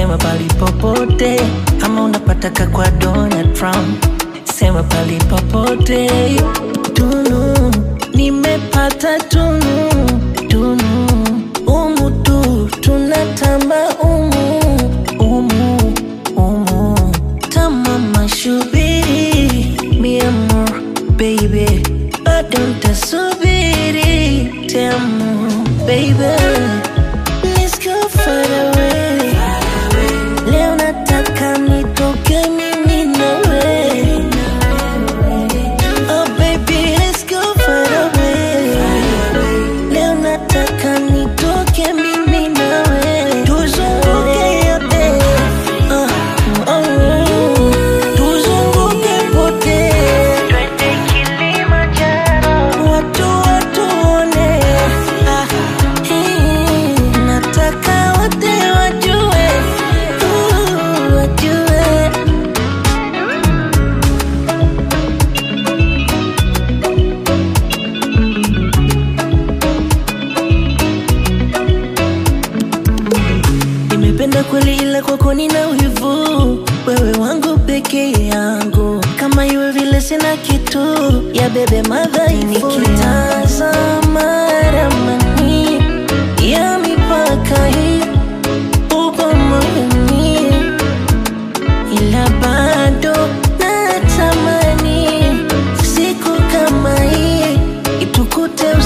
sema pali popote, ama unapataka kwa Donald Trump, sema pali popote. Tunu nimepata tunu tunu, umu tu tunatamba umu umu umu, tamama shubiri mi amor baby, bado ntasubiri tamu baby Let's go far away. Leo nataka nitoke mimi nawe. Oh baby, let's go far away. Leo nataka nitoke mimi nawe. Tuzunguke yote. Ah, oh, oh. Tuzunguke pote. Twende Kilimanjaro. Watu watuone. Ah, hii. Nataka wote wajue. Uh, wajue. Nimependa kweli ila kwako nina wivu, wewe wangu peke yangu, kama iwe vile sina kitu ya bebe madhaifu. Nikitazama ramani ya mipaka hii upo moyoni, ila bado natamani siku kama hii itukute